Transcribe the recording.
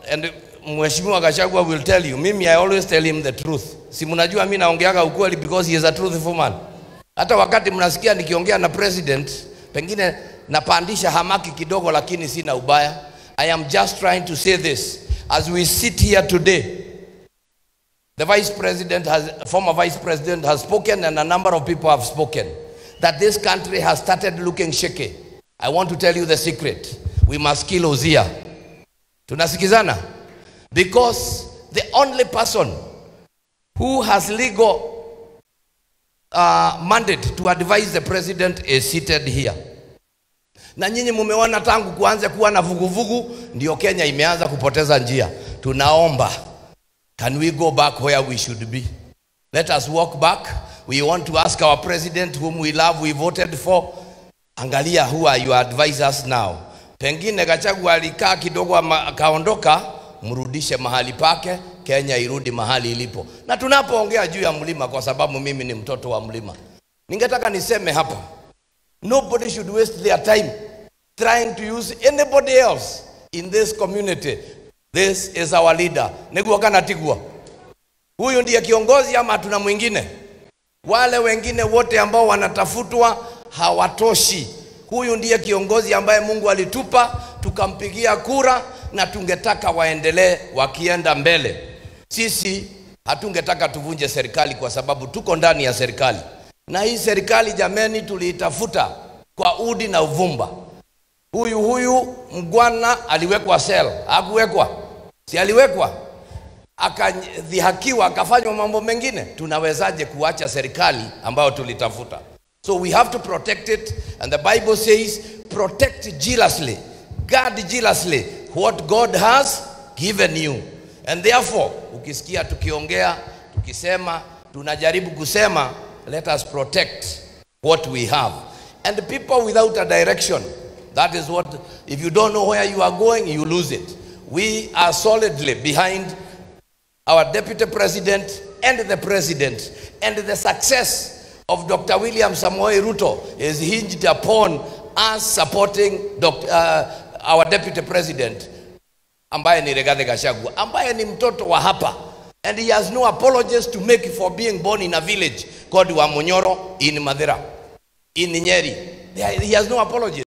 and Mheshimiwa Gachagua will tell you, mimi I always tell him the truth. Si mnajua mimi naongeaga ukweli because he is a truthful man. Hata wakati mnasikia nikiongea na president, pengine napandisha hamaki kidogo, lakini sina ubaya. I am just trying to say this as we sit here today. The vice president has, former vice president has spoken, and a number of people have spoken that this country has started looking shaky. I want to tell you the secret. We must kill Ozia. Tunasikizana? Because the only person who has legal uh, mandate to advise the president is seated here. Na nyinyi mumeona tangu kuanza kuwa na vuguvugu, ndio Kenya imeanza kupoteza njia. Tunaomba, can we go back where we should be? Let us walk back. We want to ask our president whom we love, we voted for. Angalia who are your advisors now. Pengine Gachagua alikaa kidogo ama akaondoka, mrudishe mahali pake, Kenya irudi mahali ilipo. Na tunapoongea juu ya mlima, kwa sababu mimi ni mtoto wa mlima, ningetaka niseme hapa, nobody should waste their time trying to use anybody else in this community. This is our leader. Niguo kana tigua, huyu ndiye kiongozi ama tuna mwingine? Wale wengine wote ambao wanatafutwa hawatoshi. Huyu ndiye kiongozi ambaye Mungu alitupa tukampigia kura, na tungetaka waendelee wakienda mbele. Sisi hatungetaka tuvunje serikali kwa sababu tuko ndani ya serikali, na hii serikali jameni, tuliitafuta kwa udi na uvumba. Huyu huyu mgwana aliwekwa sel, hakuwekwa? Si aliwekwa? akadhihakiwa akafanywa mambo mengine. Tunawezaje kuacha serikali ambayo tulitafuta? So we have to protect it and the Bible says protect jealously, guard jealously what God has given you. And therefore ukisikia tukiongea tukisema tunajaribu kusema let us protect what we have. And people without a direction that is what if you don't know where you are going you lose it. We are solidly behind our deputy president and the president and the success of Dr. William Samoei Ruto is hinged upon us supporting Dr. Uh, our deputy president ambaye ni Rigathi Gachagua ambaye ni mtoto wa hapa and he has no apologies to make for being born in a village called Wamonyoro in Madera in Nyeri he has no apologies